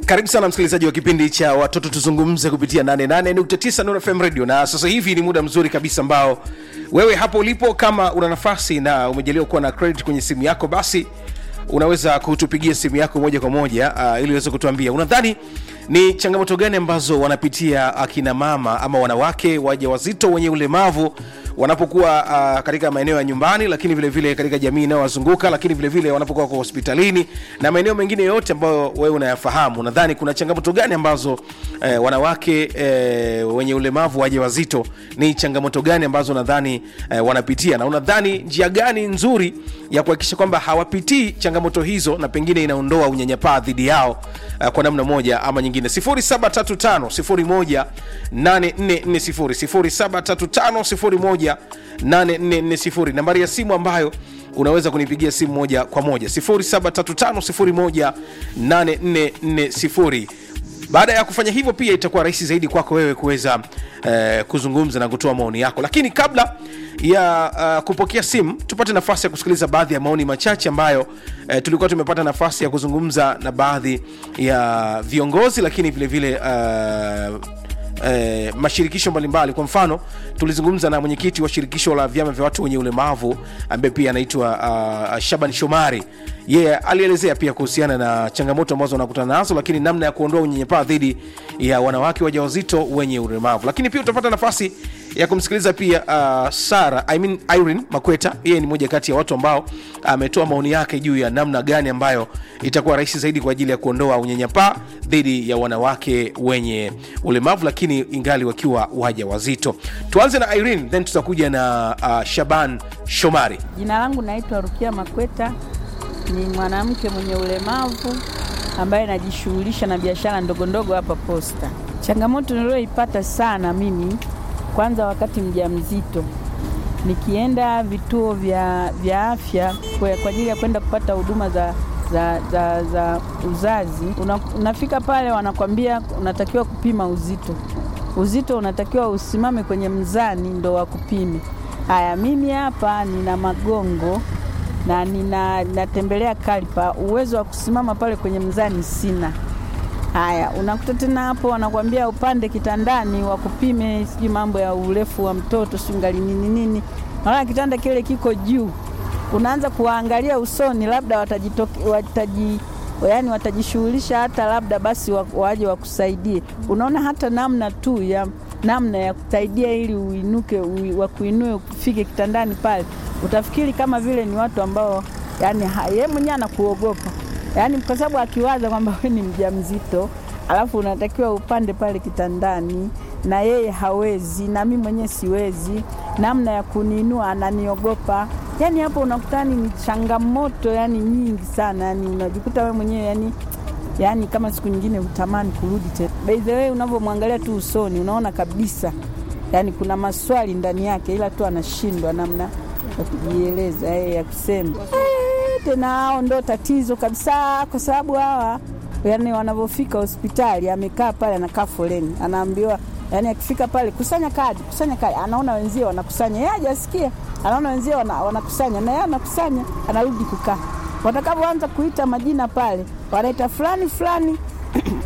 karibu sana msikilizaji wa kipindi cha watoto tuzungumze kupitia 88.9 Nuru FM radio na sasa hivi ni muda mzuri kabisa ambao wewe hapo ulipo kama una nafasi na umejaliwa kuwa na credit kwenye simu yako basi unaweza kutupigia simu yako moja kwa moja uh, ili uweze kutuambia unadhani ni changamoto gani ambazo wanapitia akina mama ama wanawake waja wazito wenye ulemavu wanapokuwa uh, katika maeneo ya nyumbani lakini vile vile katika jamii inayowazunguka lakini vile vile wanapokuwa kwa hospitalini na maeneo mengine yote ambayo wewe unayafahamu nadhani kuna changamoto gani ambazo eh, wanawake eh, wenye ulemavu waja wazito ni changamoto gani ambazo nadhani eh, wanapitia na unadhani njia gani nzuri ya kuhakikisha kwamba hawapitii changamoto hizo na pengine inaondoa unyanyapaa dhidi yao uh, kwa namna moja ama nyingine 0735 018440 0735 nambari ya simu ambayo unaweza kunipigia simu moja kwa moja 0735 018440 baada ya kufanya hivyo pia itakuwa rahisi zaidi kwako wewe kuweza eh, kuzungumza na kutoa maoni yako lakini kabla ya uh, kupokea simu tupate nafasi ya kusikiliza baadhi ya maoni machache ambayo eh, tulikuwa tumepata nafasi ya kuzungumza na baadhi ya viongozi lakini vile vile uh, eh, mashirikisho mbalimbali kwa mfano tulizungumza na mwenyekiti wa shirikisho la vyama vya watu wenye ulemavu ambaye pia anaitwa uh, shaban shomari yeye yeah, alielezea pia kuhusiana na changamoto ambazo wanakutana nazo lakini namna ya kuondoa unyenyepaa dhidi ya wanawake wajawazito wenye ulemavu lakini pia utapata nafasi ya kumsikiliza pia uh, sara I mean irene makweta yeye ni moja kati ya watu ambao ametoa uh, maoni yake juu ya namna gani ambayo itakuwa rahisi zaidi kwa ajili ya kuondoa unyanyapaa dhidi ya wanawake wenye ulemavu lakini ingali wakiwa waja wazito tuanze na irene then tutakuja na uh, shaban shomari Jina langu naitwa Rukia Makweta, ni mwanamke mwenye ulemavu ambaye najishughulisha na biashara ndogo ndogo hapa Posta. Changamoto niliyoipata sana mimi, kwanza wakati mjamzito, nikienda vituo vya, vya afya kwa kwa ajili ya kwenda kupata huduma za za, za, za uzazi una, unafika pale wanakwambia unatakiwa kupima uzito. Uzito unatakiwa usimame kwenye mzani ndo wakupime. Haya, mimi hapa nina magongo na nina natembelea kalipa, uwezo wa kusimama pale kwenye mzani sina. Haya, unakuta tena hapo wanakwambia upande kitandani wakupime, sijui mambo ya urefu wa mtoto singali nini nini, naona kitanda kile kiko juu, unaanza kuwaangalia usoni, labda watajitoke, wataji yani watajishughulisha hata labda basi wa- waje wakusaidie. Unaona hata namna tu ya namna ya kusaidia ili uinuke, ui- wakuinue ufike kitandani pale, utafikiri kama vile ni watu ambao yani ha- yeye mwenyewe anakuogopa yaani kwa sababu akiwaza kwamba wewe ni mjamzito alafu unatakiwa upande pale kitandani na yeye hawezi na mimi mwenyewe siwezi, namna ya kuniinua ananiogopa. Yani hapo unakutani ni changamoto yani nyingi sana, yani unajikuta wewe mwenyewe yani yani kama siku nyingine utamani kurudi tena. By the way, unavyomwangalia tu usoni unaona kabisa yani kuna maswali ndani yake, ila tu anashindwa namna ya kujieleza yeye ya kusema Eh, tena hao ndo tatizo kabisa, kwa sababu hawa yani wanavyofika hospitali, amekaa pale, anakaa foleni, anaambiwa yani, akifika pale kusanya kadi, kusanya kadi, anaona wenzie wanakusanya, yeye hajasikia, anaona wenzie wana, wanakusanya na yeye anakusanya, anarudi kukaa. Watakavyoanza kuita majina pale, wanaita fulani fulani